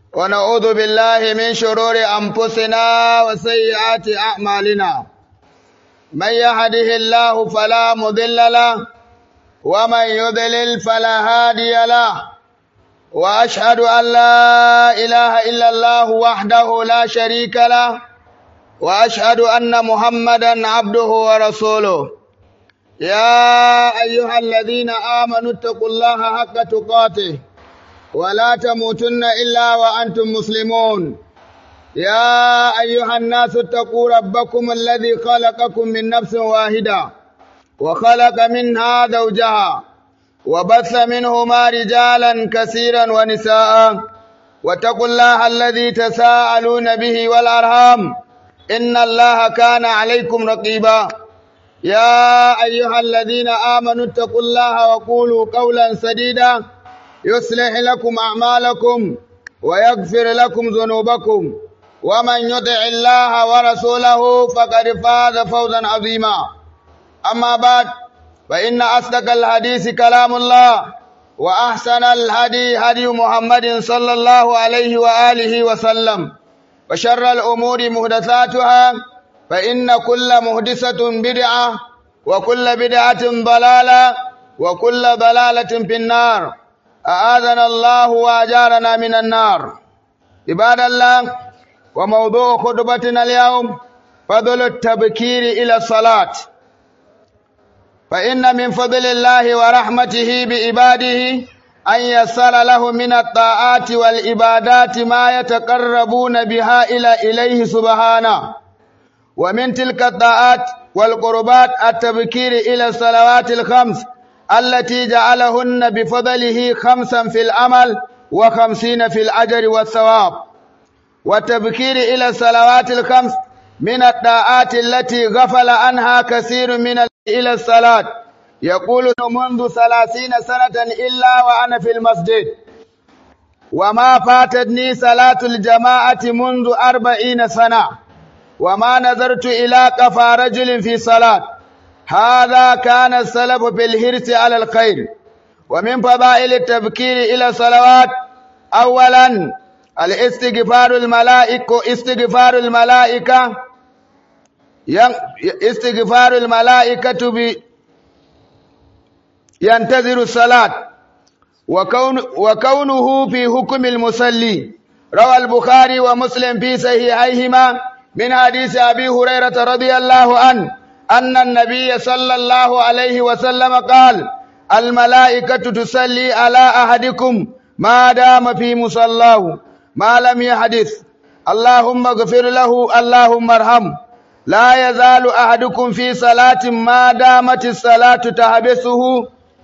ونعوذ بالله من شرور أنفسنا وسيئات أعمالنا من يهده الله فلا مضل له ومن يضلل فلا هادي له وأشهد أن لا إله إلا الله وحده لا شريك له وأشهد أن محمدا عبده ورسوله يا أيها الذين آمنوا اتقوا الله حق تقاته ولا تموتن إلا وأنتم مسلمون يا أيها الناس اتقوا ربكم الذي خلقكم من نفس واحدة وخلق منها زوجها وبث منهما رجالا كثيرا ونساء واتقوا الله الذي تساءلون به والأرham إن الله كان عليكم رقيبا يا أيها الذين آمنوا اتقوا الله وقولوا قولا سديدا يصلح لكم أعمالكم ويغفر لكم ذنوبكم ومن يطع الله ورسوله فقد فاز فوزا عظيما أما بعد فإن أصدق الحديث كلام الله وأحسن الهدي هدي محمد صلى الله عليه وآله وسلم وشر الأمور محدثاتها فإن كل محدثة بدعة وكل بدعة ضلالة وكل ضلالة في النار أعاذنا الله وأجارنا من النار عباد الله وموضوع خطبتنا اليوم فضل التبكير إلى الصلاة فإن من فضل الله ورحمته بعباده أن يسر له من الطاعات والعبادات ما يتقربون بها إلى إليه سبحانه ومن تلك الطاعات والقربات التبكير إلى الصلوات الخمس التي جعلهن بفضله خمسا في العمل وخمسين في الأجر والثواب والتبكير إلى الصلوات الخمس من الطاعات التي غفل عنها كثير من إلى الصلاة يقول منذ ثلاثين سنة إلا وأنا في المسجد وما فاتتني صلاة الجماعة منذ أربعين سنة وما نظرت إلى قفا رجل في صلاة هذا كان السلف في الحرص على الخير ومن فضائل التبكير إلى الصلوات أولا الاستغفار الملائكة استغفار الملائكة استغفار الملائكة ب ينتظر الصلاة وكون وكونه في حكم المصلي روى البخاري ومسلم في صحيحيهما من حديث أبي هريرة رضي الله عنه أن النبي صلى الله عليه وسلم قال الملائكة تصلي على أحدكم ما دام في مصلاه ما لم يحدث اللهم اغفر له اللهم ارحمه لا يزال أحدكم في صلاة ما دامت الصلاة تحبسه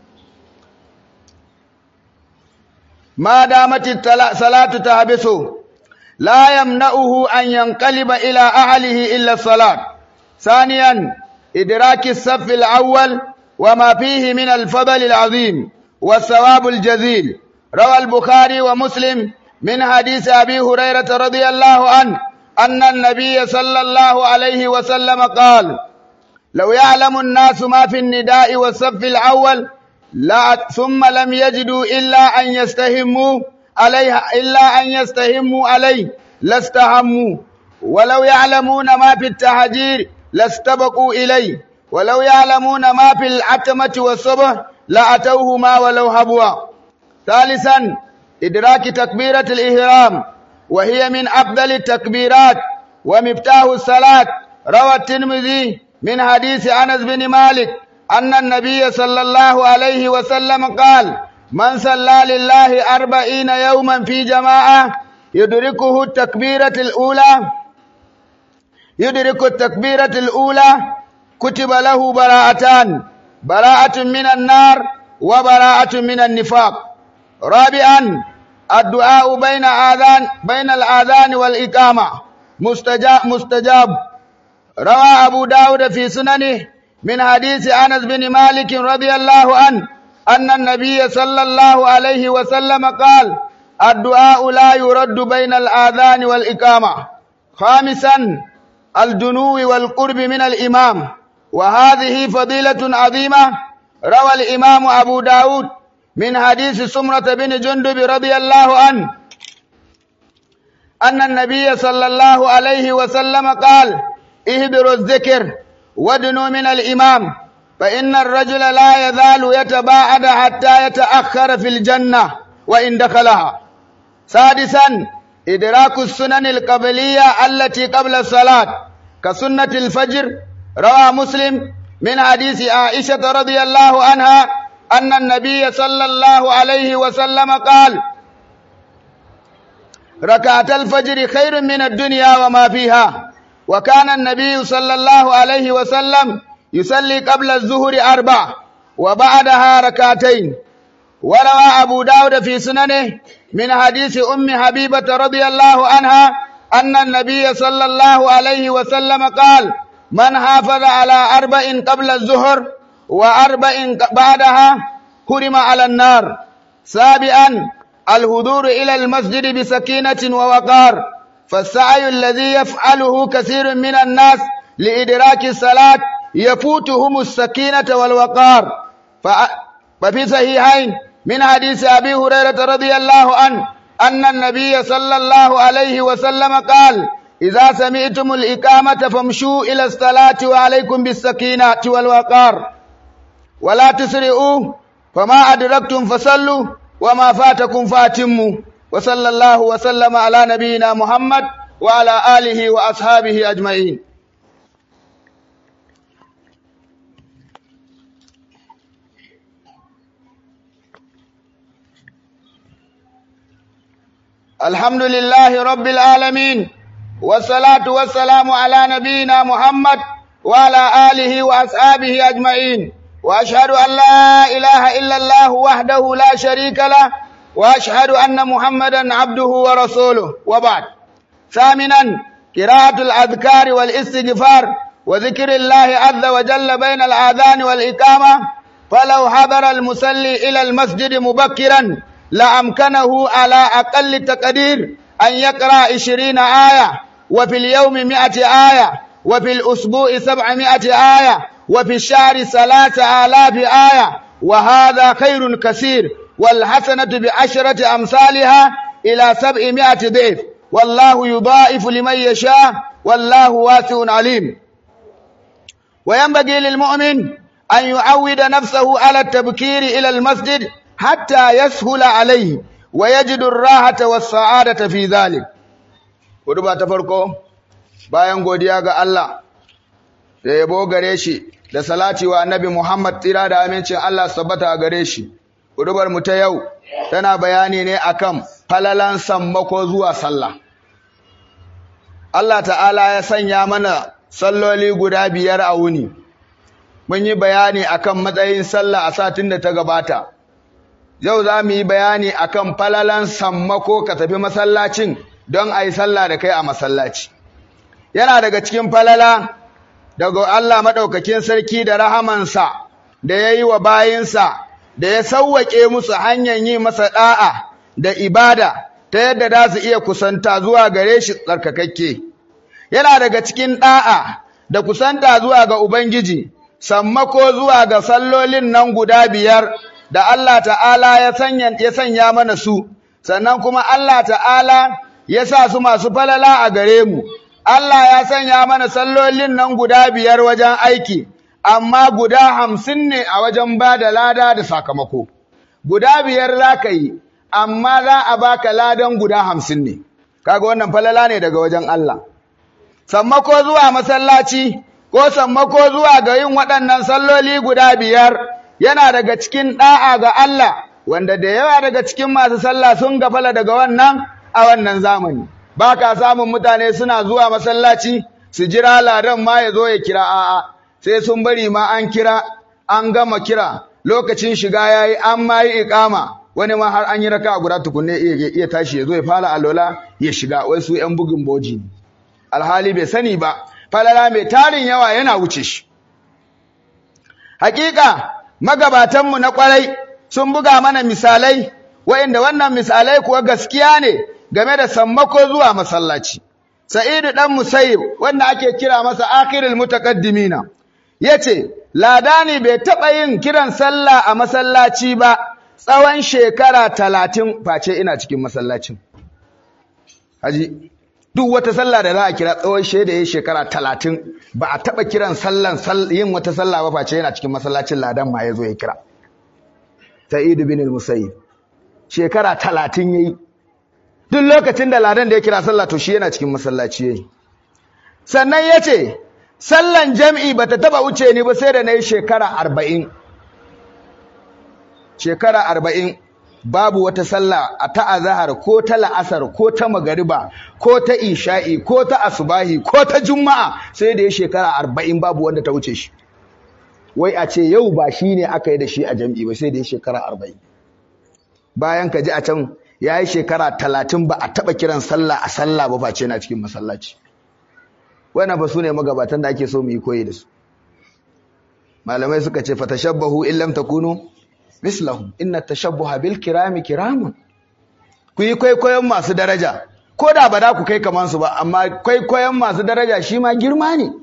ما دامت الصلاة تحبسه لا يمنعه أن ينقلب إلى أهله إلا الصلاة ثانيا إدراك الصف الأول وما فيه من الفضل العظيم والثواب الجزيل روى البخاري ومسلم من حديث أبي هريرة رضي الله عنه أن النبي صلى الله عليه وسلم قال لو يعلم الناس ما في النداء والصف الأول لا ثم لم يجدوا إلا أن يستهموا عليها إلا أن يستهموا عليه لاستهموا ولو يعلمون ما في التهجير لاستبقوا إليه ولو يعلمون ما في العتمة والصبح لأتوهما ولو هبوا ثالثا إدراك تكبيرة الإهرام وهي من أفضل التكبيرات ومفتاح الصلاة روى الترمذي من حديث أنس بن مالك أن النبي صلى الله عليه وسلم قال من صلى لله أربعين يوما في جماعة يدركه التكبيرة الأولى يدرك التكبيرة الأولى كتب له براءتان براءة من النار وبراءة من النفاق رابعا الدعاء بين آذان بين الآذان والإقامة مستجاب مستجاب روى أبو داود في سننه من حديث أنس بن مالك رضي الله عنه أن النبي صلى الله عليه وسلم قال الدعاء لا يرد بين الآذان والإقامة خامسا الدنو والقرب من الإمام وهذه فضيلة عظيمة روى الإمام أبو داود من حديث سمرة بن جندب رضي الله عنه أن النبي صلى الله عليه وسلم قال اهدروا الذكر وادنوا من الإمام فإن الرجل لا يزال يتباعد حتى يتأخر في الجنة وإن دخلها سادسا إدراك السنن القبلية التي قبل الصلاة كسنة الفجر روى مسلم من حديث عائشة رضي الله عنها أن النبي صلى الله عليه وسلم قال ركعت الفجر خير من الدنيا وما فيها وكان النبي صلى الله عليه وسلم يصلي قبل الظهر أربع وبعدها ركعتين وروى أبو داود في سننه من حديث أم حبيبة رضي الله عنها أن النبي صلى الله عليه وسلم قال من حافظ على أربع قبل الظهر وأربع بعدها حرم على النار سابعا الهدور إلى المسجد بسكينة ووقار فالسعي الذي يفعله كثير من الناس لإدراك الصلاة يفوتهم السكينة والوقار ففي صحيحين من حديث أبي هريرة رضي الله عنه أن النبي صلى الله عليه وسلم قال إذا سمعتم الإقامة فامشوا إلى الصلاة وعليكم بالسكينة والوقار ولا تسرعوا فما أدركتم فصلوا وما فاتكم فاتموا وصلى الله وسلم على نبينا محمد وعلى آله وأصحابه أجمعين الحمد لله رب العالمين والصلاة والسلام على نبينا محمد وعلى آله وأصحابه أجمعين وأشهد أن لا إله إلا الله وحده لا شريك له وأشهد أن محمدا عبده ورسوله وبعد ثامنا قراءة الأذكار والاستغفار وذكر الله عز وجل بين الآذان والإقامة فلو حضر المصلي إلى المسجد مبكرا لأمكنه على أقل تقدير أن يقرأ عشرين آية وفي اليوم مئة آية وفي الأسبوع سبعمائة آية وفي الشهر ثلاثة آلاف آية وهذا خير كثير والحسنة بعشرة أمثالها إلى سبعمائة ضعف والله يضاعف لمن يشاء والله واسع عليم وينبغي للمؤمن أن يعود نفسه على التبكير إلى المسجد حتى يسهل عليه ويجد الراحة والسعادة في ذلك ودبا تفرقو bayan godiya ga Allah da yabo gare shi da salati wa annabi Muhammad tsira da amincin Allah sabbata a gare shi hudubar mu ta yau tana bayani ne akan falalan sammako zuwa sallah Allah ta'ala ya sanya mana salloli guda biyar a wuni mun yi bayani akan matsayin sallah a satin da ta gabata yau za mu yi bayani akan falalan sammako ka tafi masallacin don a yi sallah da kai a masallaci yana daga cikin falala daga Allah maɗaukakin sarki da rahamansa da ya yi wa bayinsa da ya sauwaƙe musu hanyar yi masa ɗa'a da ibada ta yadda za su iya kusanta zuwa gare shi tsarkakakke. Yana daga cikin ɗa'a da kusanta zuwa ga Ubangiji, sammako zuwa ga sallolin nan guda biyar da Allah ta'ala ya sanya mana su, sannan kuma Allah ta'ala ya sa su masu falala a gare mu. Allah ya sanya mana sallolin nan guda biyar wajen aiki, amma guda hamsin ne a wajen ba da lada da sakamako. Guda biyar za ka yi, amma za a baka ladan guda hamsin ne. Kaga wannan falala ne daga wajen Allah. Sammako zuwa masallaci, ko sammako zuwa ga yin waɗannan salloli guda biyar, yana daga cikin ɗa'a ga Allah, wanda da yawa daga cikin masu sallah sun gafala daga wannan a wannan zamani. ba ka samun mutane suna zuwa masallaci su jira ladan ma ya zo ya kira a'a sai sun bari ma an kira an gama kira lokacin shiga ya yi an ma yi ikama wani ma har an yi raka guda tukunne iya tashi ya zo ya fara alola ya shiga wai su yan bugin boji ne alhali bai sani ba falala mai tarin yawa yana wuce shi hakika magabatanmu na kwarai sun buga mana misalai wa'inda wannan misalai kuwa gaskiya ne game da sammako zuwa masallaci. Sa'idu ɗan Musayyib wanda ake kira masa akhirul mutaqaddimina yace ladani bai taɓa yin kiran sallah a masallaci ba tsawon shekara talatin face ina cikin masallacin. Haji duk wata sallah da za a kira tsawon shaida ya shekara talatin ba a taɓa kiran sallan yin wata sallah ba face yana cikin masallacin ladan ma ya zo ya kira sa'idu bin musayyib shekara talatin ya yi duk lokacin da ladan da ya kira sallah to shi yana cikin masallaci ya yi sannan ya ce sallan jam'i ba ta taɓa wuce ni ba sai da na yi shekara arba'in shekara arba'in babu wata sallah a ta azahar ko ta la'asar ko ta magariba ko ta isha'i ko ta asubahi ko ta juma'a sai da ya shekara arba'in babu wanda ta wuce shi wai a ce yau ba shi ne aka yi da shi a jam'i ba sai da ya shekara arba'in bayan ka ji a can ya yi shekara talatin ba a taɓa kiran sallah a sallah ba face na cikin masallaci wannan ba su ne magabatan da ake so mu yi koyi da su malamai suka ce fatashabbahu in lam takunu mislahum inna tashabbuha bil kirami kiramun ku yi kwaikwayon masu daraja ko da ba da ku kai kaman su ba amma kwaikwayon masu daraja shi ma girma ne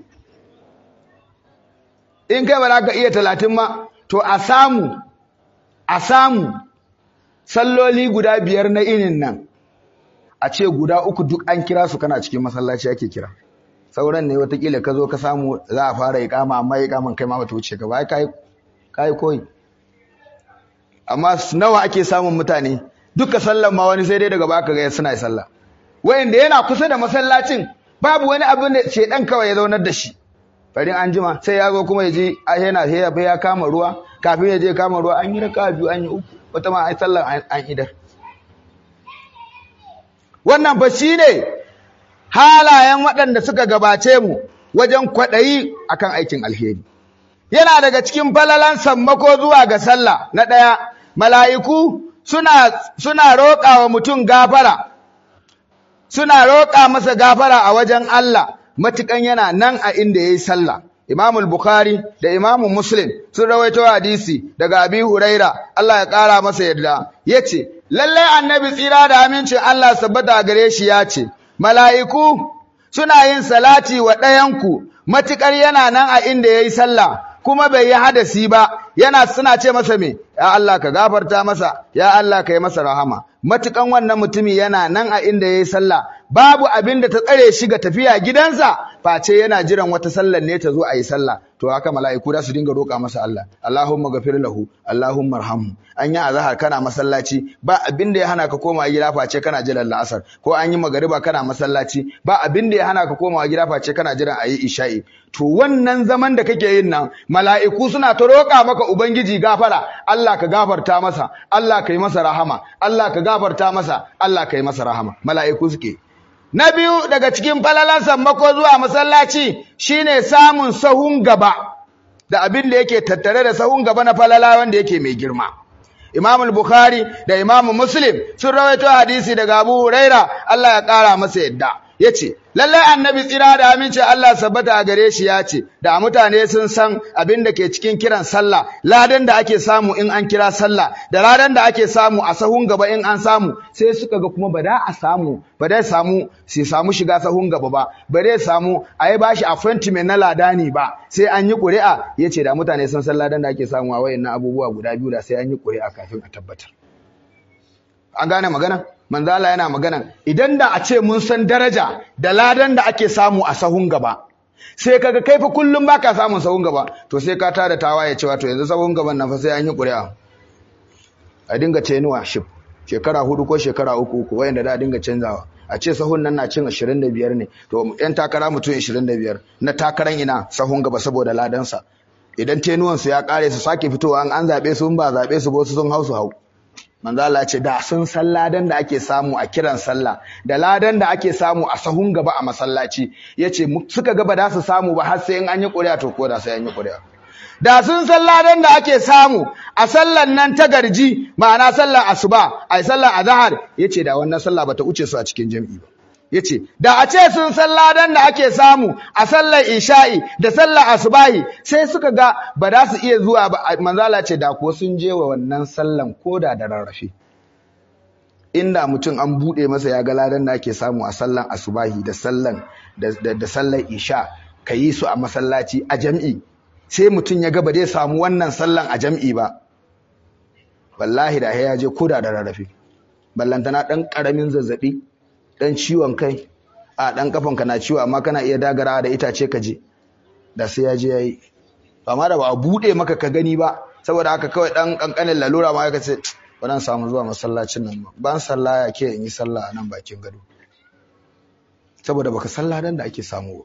in kai ba za ka iya talatin ma to a samu a samu salloli guda biyar na inin nan a ce guda uku duk an kira su kana cikin masallaci ake kira sauran ne watakila ka zo ka samu za a fara ikama amma ikaman kai ma bata wuce ka ba kai koyi amma nawa ake samun mutane duka sallan ma wani sai dai daga baka ga suna sallah wayanda yana kusa da masallacin babu wani abin da shedan kawai ya zaunar da shi farin an jima sai ya zo kuma ya je yana sai ya kama ruwa kafin ya je kama ruwa an yi raka biyu an yi uku wata ma ai sallan an idar wannan ba shine halayen waɗanda suka gabace mu wajen kwaɗayi akan aikin alheri yana daga cikin falalan sammako zuwa ga sallah na ɗaya mala'iku suna suna roƙa wa mutum gafara suna roƙa masa gafara a wajen Allah matukan yana nan a inda yayi sallah Imam Bukhari da Imam Muslim sun rawaito hadisi daga Abi Huraira Allah ya ƙara masa yarda yace lallai annabi tsira da amincin Allah sabbata gare shi yace mala'iku suna yin salati wa ɗayanku matukar yana nan a inda yayi sallah kuma bai yi hadasi ba yana suna ce masa me ya Allah ka gafarta masa ya Allah ka yi masa rahama matukan wannan mutumi yana nan a inda yayi sallah babu abin da ta tsare shi ga tafiya gidansa face yana jiran wata sallar ne ta zo a yi sallah to haka mala'iku za su dinga roƙa masa Allah Allahumma ghafir lahu Allahumma arhamhu an yi azhar kana masallaci ba abin da ya hana ka koma gida face kana jiran la'asar ko an yi magariba kana masallaci ba abin da ya hana ka koma gida face kana jiran ayi isha'i to wannan zaman da kake yin nan mala'iku suna ta roƙa maka ubangiji gafara Allah ka gafarta masa Allah ka yi masa rahama Allah ka gafarta masa Allah ka yi masa rahama mala'iku suke Na biyu daga cikin falalan sammako zuwa masallaci shine samun sahun gaba da abin da yake tattare da sahun gaba na falala wanda yake mai girma. Imam Bukhari da Imam Muslim sun rawaito hadisi daga Abu Huraira Allah ya kara masa yadda. Yace lallai annabi tsira da aminci Allah sabbata a gare shi ya ce da mutane sun san abin da ke cikin kiran sallah ladan da ake samu in an kira sallah da ladan da ake samu a sahun gaba in an samu sai suka ga kuma ba da a samu ba da samu su samu shiga sahun gaba ba ba da samu a yi bashi appointment na ladani ba sai an yi ƙuri'a ya ce da mutane sun san ladan da ake samu a wayannan abubuwa guda biyu da sai an yi ƙuri'a kafin a tabbatar an gane magana manzo Allah yana magana idan da a ce mun san daraja da ladan da ake samu a sahun gaba sai kaga kai fa kullum baka samun sahun gaba to sai ka tada tawaye cewa to yanzu sahun gaban nan fa sai an yi ƙuri'a a dinga tenuwa ship shekara hudu ko shekara uku uku wayanda da dinga canzawa a ce sahun nan na cin 25 ne to yan takara mutum 25 na takaran ina sahun gaba saboda ladansa idan tenuwan su ya kare su sake fitowa an an zabe su ba zabe su ba su sun hausu hau manzo Allah ce da sun san ladan da ake samu a kiran sallah da ladan da ake samu a sahun gaba a masallaci yace suka ga ba da su samu ba har sai in an yi ƙuri'a to ko da sai an yi ƙuri'a da sun san ladan da ake samu a sallan nan ta garji ma'ana sallar asuba ai sallar azhar yace da wannan sallah bata wuce su a cikin jami'i ba yace da a ce sun san ladan da ake samu a sallar isha'i da sallar asubahi sai suka ga ba za su iya zuwa ba manzala ce da ko sun je wa wannan sallan koda da rarrafe inda mutum an bude masa ya ga ladan da ake samu a sallan asubahi da sallan da sallar isha ka yi su a masallaci a jam'i sai mutum ya ga ba zai samu wannan sallan a jam'i ba wallahi da ya je koda da rarrafe ballantana dan karamin zazzabi dan ciwon kai a dan kafanka na ciwo amma kana iya dagara da itace ka je da sai ya je yayi amma da ba a bude maka ka gani ba saboda haka kawai dan kankanin lalura ma ka ce ba samu zuwa masallacin nan ba ban sallah ya ke in yi sallah a nan bakin gado saboda baka sallah dan da ake samu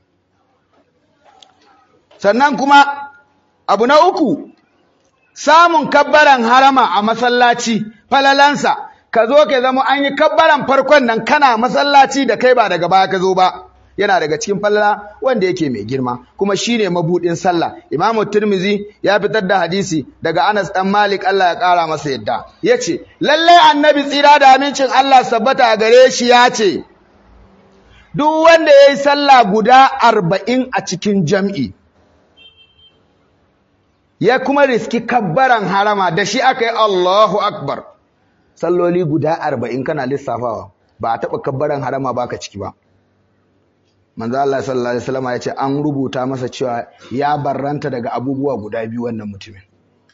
sannan kuma abu na uku samun kabbaran harama a masallaci falalansa ka zo ka zama an yi kabbaran farkon nan kana masallaci da kai ba daga baya ka zo ba yana daga cikin falala wanda yake mai girma kuma shine mabudin sallah Imam Tirmizi ya fitar da hadisi daga Anas dan Malik Allah ya kara masa yadda yace lalle annabi tsira da amincin Allah sabbata a gare shi yace duk wanda yayi sallah guda arba'in a cikin jam'i ya kuma riski kabbaran harama da shi aka yi Allahu akbar salloli guda arba'in kana lissafawa ba a taɓa kabbaran harama baka ciki ba manzo Allah sallallahu alaihi wasallam ya ce an rubuta masa cewa ya barranta daga abubuwa guda biyu wannan mutumin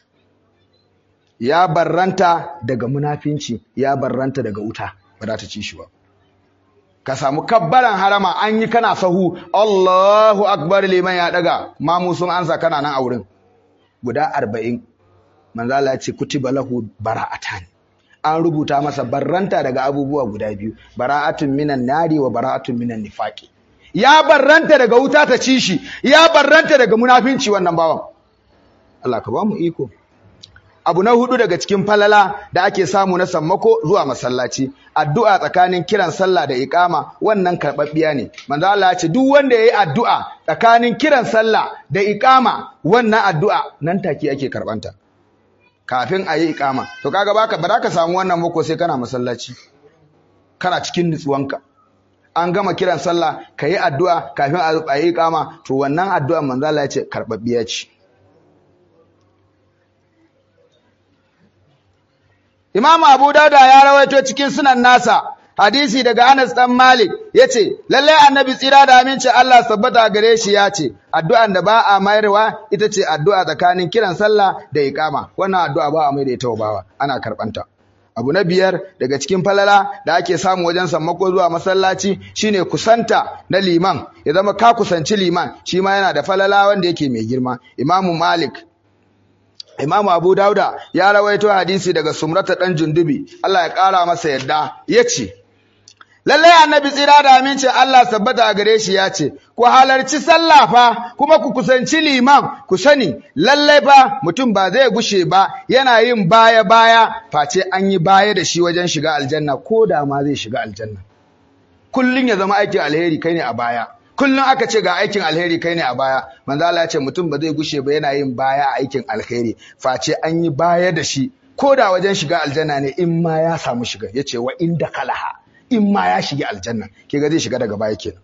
ya barranta daga munafinci ya barranta daga wuta ba za ta ci shi ba ka samu kabbaran harama an yi kana sahu Allahu akbar liman ya daga mamu sun ansa kana nan a wurin guda 40 manzo Allah ya ce kutiba lahu bara'atan an rubuta masa barranta daga abubuwa guda biyu bara'atun minan nari wa bara'atun minan nifaqi ya barranta daga wuta ta ci shi ya barranta daga munafinci wannan bawan Allah ka ba mu iko abu na hudu daga cikin falala da ake samu na sammako zuwa masallaci addu'a tsakanin kiran sallah da iqama wannan karbabbiya ne manzo Allah ya ce duk wanda yayi addu'a tsakanin kiran sallah da iqama wannan addu'a nan take ake karbanta kafin a yi iqama to kaga baka ba ka samu wannan mako sai kana masallaci kana cikin nutsuwanka an gama kiran sallah ka yi addu'a kafin a yi kama to wannan addu'a manzala ya ce karɓaɓɓiya ce imamu abu dauda ya rawaito cikin sunan nasa hadisi daga anas dan malik ya ce lallai annabi tsira da aminci allah sabbata gare shi ya ce addu'an da ba a mayarwa ita ce addu'a tsakanin kiran sallah da iƙama wannan addu'a ba a mai da ita bawa ana karɓanta abu na biyar daga cikin falala da ake samu wajen sammako zuwa masallaci shine kusanta na liman ya zama ka kusanci liman shi ma yana da falala wanda yake mai girma imamu malik imamu abu dauda ya rawaito hadisi daga sumrata dan jundubi Allah ya kara masa yadda yace lallai annabi tsira da amincin Allah sabbata a gare shi ya ce ku halarci sallah fa kuma ku kusanci liman ku sani lallai fa mutum ba zai gushe ba yana yin baya baya face an yi baya da shi wajen shiga aljanna ko da ma zai shiga aljanna kullun ya zama aikin alheri kai ne a baya kullun aka ce ga aikin alheri kai ne a baya manzo Allah ya ce mutum ba zai gushe ba yana yin baya a aikin alheri face an yi baya da shi ko da wajen shiga aljanna ne in ma ya samu shiga yace wa inda kalaha in ma ya shiga aljanna ke ga zai shiga daga baya kenan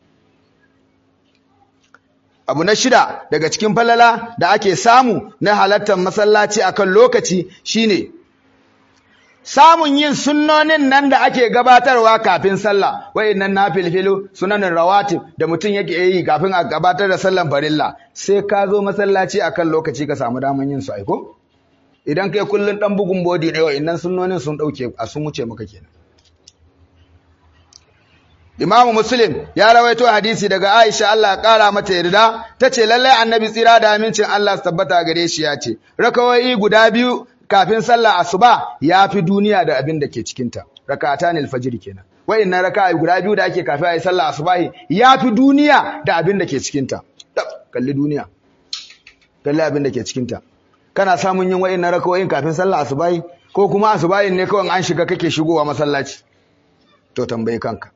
abu na shida daga cikin falala da ake samu na halartar masallaci akan lokaci shine samun yin sunnonin nan da ake gabatarwa kafin sallah wayannan nafilfilu sunanin rawatib da mutum yake yi kafin a gabatar da sallan farilla sai ka zo masallaci akan lokaci ka samu daman yin su aiko idan kai kullun dan bugun body ne wayannan sunnonin sun dauke a sun wuce maka kenan Imamu Muslim ya rawaito hadisi daga Aisha Allah ya kara mata yarda tace lalle Annabi tsira da amincin Allah tabbata gare shi ya ce rakawai guda biyu kafin sallah asuba yafi duniya da abin da ke cikin ta rak'atan al-fajr kenan wayannan raka'a guda biyu da ake kafin ayi sallah asubahi yafi duniya da abin da ke cikin ta kalli duniya kalli abin da ke cikin ta kana samun yin wayannan rakawoyin kafin sallah asubahi ko kuma asubahin ne kawai an shiga kake shigowa masallaci to tambaye kanka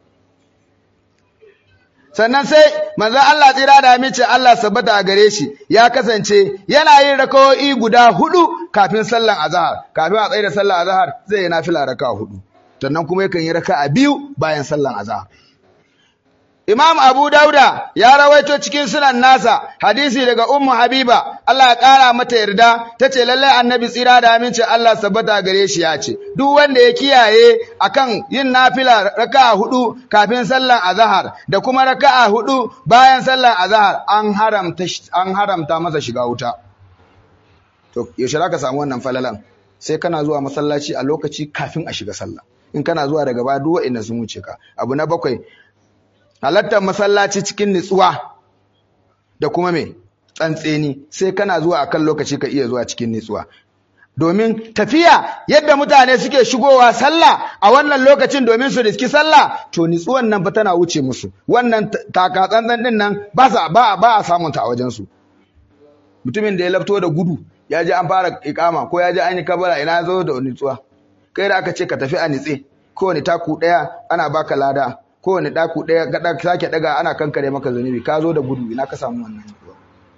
sannan sai manzon Allah tsira da amince Allah sabbata a gare shi ya kasance yana yin rakawoyi guda hudu kafin sallan azhar kafin a tsaye da sallan azhar zai yi nafila raka'a hudu sannan kuma yakan yi raka'a biyu bayan sallan azhar Imam Abu Dauda ya rawaito cikin sunan nasa hadisi daga Ummu Habiba Allah ya kara mata yarda tace lallai Annabi tsira da aminci Allah sabbata gare shi ya ce duk wanda ya kiyaye akan yin nafila raka'a hudu kafin sallan azhar da kuma raka'a hudu bayan sallan azhar an haramta an haramta masa shiga wuta to yaushe zaka samu wannan falalan sai kana zuwa masallaci a lokaci kafin a shiga sallah in kana zuwa daga baya duk wa'annan sun wuce ka abu na bakwai halattar masallaci cikin nutsuwa da kuma me tsantseni sai kana zuwa akan lokaci ka iya zuwa cikin nutsuwa domin tafiya yadda mutane suke shigowa sallah a wannan lokacin domin su riski sallah to nitsuwan nan fa tana wuce musu wannan taka tsantsan din nan ba sa ba ba a samun ta a wajen su mutumin da ya lafto da gudu ya ji an fara ikama ko ya ji an yi kabara ina zo da nitsuwa kai da aka ce ka tafi a nitse kowane taku daya ana baka lada kowane daku daya ga sake daga ana kankare maka zunubi ka zo da gudu ina ka samu wannan nitsuwa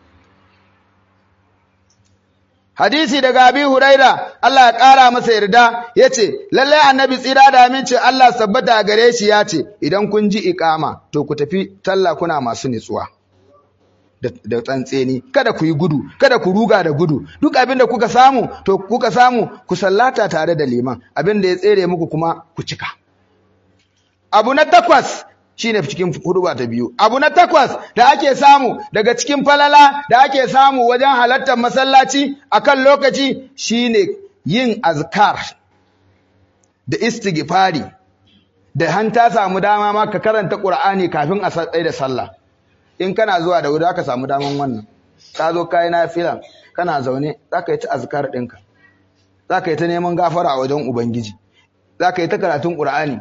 hadisi daga abi huraira Allah ya kara masa yarda yace lalle annabi tsira da aminci Allah sabbata a gare shi yace idan kun ji iqama to ku tafi talla kuna masu nitsuwa da tsantseni kada ku yi gudu kada ku ruga da gudu duk abin da kuka samu to kuka samu ku sallata tare da liman abin da ya tsere muku kuma ku cika abu na takwas shine cikin huduba ta biyu abu na takwas da ake samu daga cikin falala da ake samu wajen halartar masallaci akan lokaci shine yin azkar da istighfari da hanta samu dama ma ka karanta qur'ani kafin a tsaye da sallah in kana zuwa da wuri aka samu daman wannan ka zo kai nafila kana zaune zaka yi ta azkar ɗinka zaka yi ta neman gafara a wajen ubangiji zaka yi ta karatun qur'ani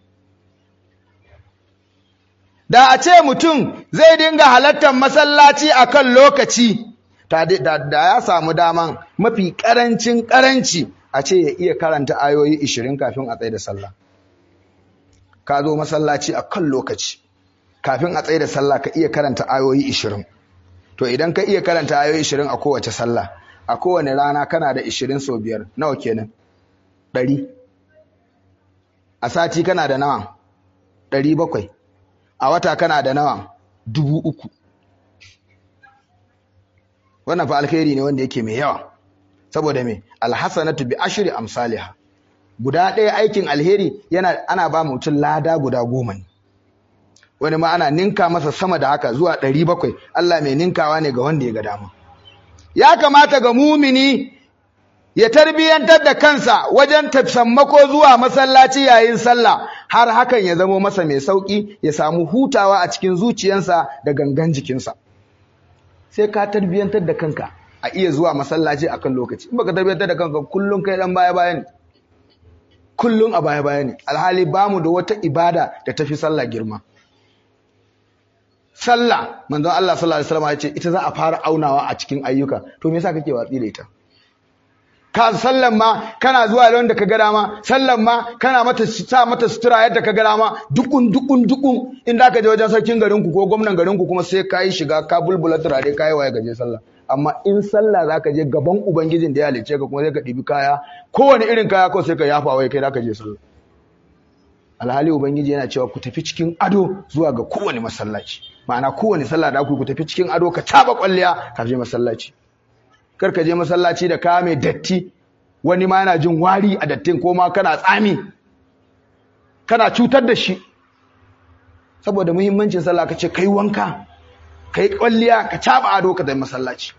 da a ce mutum zai dinga halartar masallaci a kan lokaci da ya samu daman mafi ƙarancin ƙaranci a ce ya iya karanta ayoyi 20 kafin a tsaye da sallah ka zo masallaci a kan lokaci kafin a tsaye da sallah ka iya karanta ayoyi 20 to idan ka iya karanta ayoyi 20 a kowace sallah a kowane rana kana da 20 sau biyar nawa kenan 100 a sati kana da nawa 700 a wata kana da nawa dubu uku wannan fa alkhairi ne wanda yake mai yawa saboda me alhasanatu bi ashri amsalha guda ɗaya aikin alheri yana ana ba mutum lada guda goma ne wani ma ana ninka masa sama da haka zuwa ɗari bakwai Allah mai ninkawa ne ga wanda ya ga dama ya kamata ga mumini ya tarbiyantar da kansa wajen tafsammako zuwa masallaci yayin sallah har hakan ya zamo masa mai sauki ya samu hutawa a cikin zuciyarsa da gangan jikinsa sai ka tarbiyantar da kanka a iya zuwa masallaci akan lokaci in baka tarbiyantar da kanka kullum kai dan baya baya ne kullum a baya baya ne alhali bamu da wata ibada da tafi sallah girma sallah manzon Allah sallallahu alaihi wasallam ya ce ita za a fara aunawa a cikin ayyuka to me yasa kake watsi da ita ka sallan ma kana zuwa da ka ga dama sallan ma kana mata sa mata sutura yadda ka ga dama dukun dukun dukun in da ka je wajen sarkin garin ku ko gwamnan garin ku kuma sai ka yi shiga ka bulbula turare ka yi waye gaje sallah amma in sallah zaka je gaban ubangijin da ya halice ka kuma sai ka ɗibi kaya kowane irin kaya ko sai ka yafa wai kai zaka je sallah alhali ubangiji yana cewa ku tafi cikin ado zuwa ga kowane masallaci ma'ana kowane sallah da ku ku tafi cikin ado ka taba kwalliya ka je masallaci kar ka je masallaci da kaya mai datti wani ma yana jin wari a dattin ko ma kana tsami kana cutar da shi saboda muhimmancin sallah ka ce kai wanka kai kwalliya ka caba ado ka da masallaci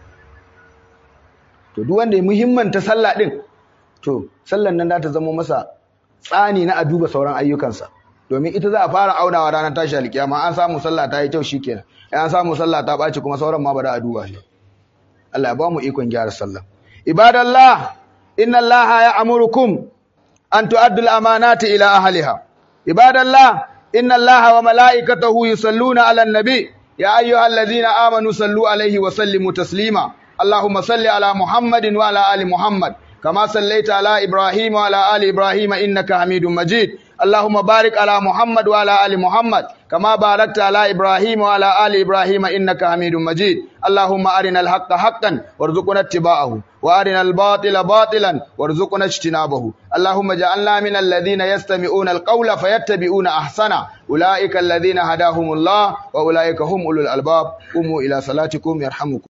to duk wanda ya muhimmanta sallah din to sallan nan za ta zama masa tsani na a duba sauran ayyukansa domin ita za a fara aunawa ranar tashi alkiyama an samu sallah ta yi kyau shikenan an samu sallah ta ɓaci kuma sauran ma ba da a duba shi Allah ya ba mu ikon gyara sallah ibadallah inna allaha ya'murukum an tu'addu al-amanati ila ahliha ibadallah inna allaha wa mala'ikatahu yusalluna 'alan nabi ya ayyuhalladhina amanu sallu 'alaihi wa sallimu taslima allahumma salli 'ala muhammadin wa 'ala ali muhammad كما صليت على إبراهيم وعلى آل إبراهيم إنك حميد مجيد اللهم بارك على محمد وعلى آل محمد كما باركت على إبراهيم وعلى آل إبراهيم إنك حميد مجيد اللهم أرنا الحق حقا وارزقنا اتباعه وأرنا الباطل باطلا وارزقنا اجتنابه اللهم اجعلنا من الذين يستمعون القول فيتبعون أحسنه أولئك الذين هداهم الله وأولئك هم أولو الألباب قوموا إلى صلاتكم يرحمكم